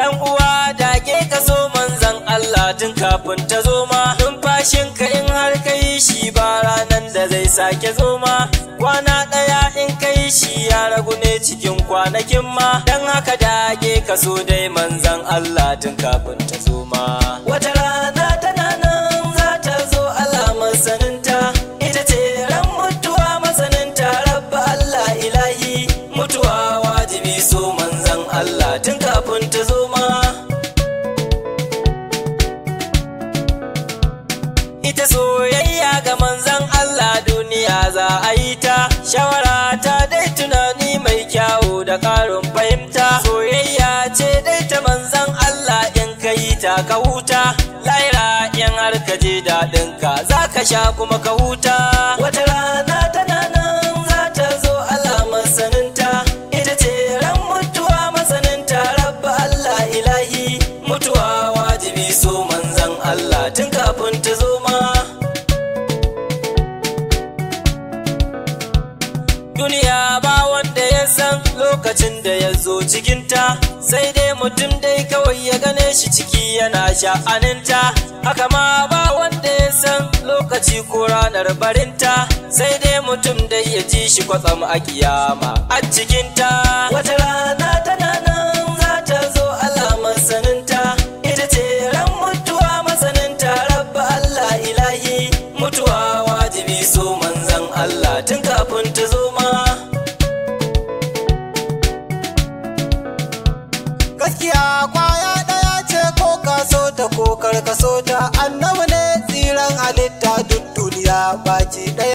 Dan uwa dage ka so manzan Allah tun kafin ta zo ma numfashinka in har ka yi shi ba ranan da zai sake zo ma kwana ɗaya in ka yi shi ya ragu ne cikin kwanakin ma dan haka dage ka so dai manzan Allah tun kafin ta zo ma wata rana tana nan za ta zo alamar saninta ita ce ran mutuwa masaninta rabba Allah ilahi mutuwa wajibi so manzan Allah tun kafin ta zo ma ita soyayya ga manzan Allah duniya za a yi ta shawara ta dai tunani mai kyawu da ƙarin fahimta soyayya ce dai ta manzan Allah in ka yi ta ka huta laira in har ka je daɗinka za ka sha kuma ka huta wata rana tana nan za ta zo alamar saninta ita ce ran mutuwa masaninta rabba Allah ilahi mutuwa wajibi so manzan Allah tun kafin ta zo ma duniya ba wanda ya san lokacin da ya zo cikinta sai dai mutum dai kawai ya gane shi ciki yana sha'aninta haka ma ba wanda ya san lokaci ko ranar barinta sai dai mutum dai ya ji shi kwatsam a kiyama a cikinta wata rana tana nan za ta zo alamar saninta ita ce ran mutuwa masaninta rabba Allah ilahi mutuwa wajibi so manzan Allah tun kafin ta zo ma gaskiya kwaya ɗaya ce ko kaso ta ko karkaso ta annabi ne tsiran halitta duk duniya baki ɗaya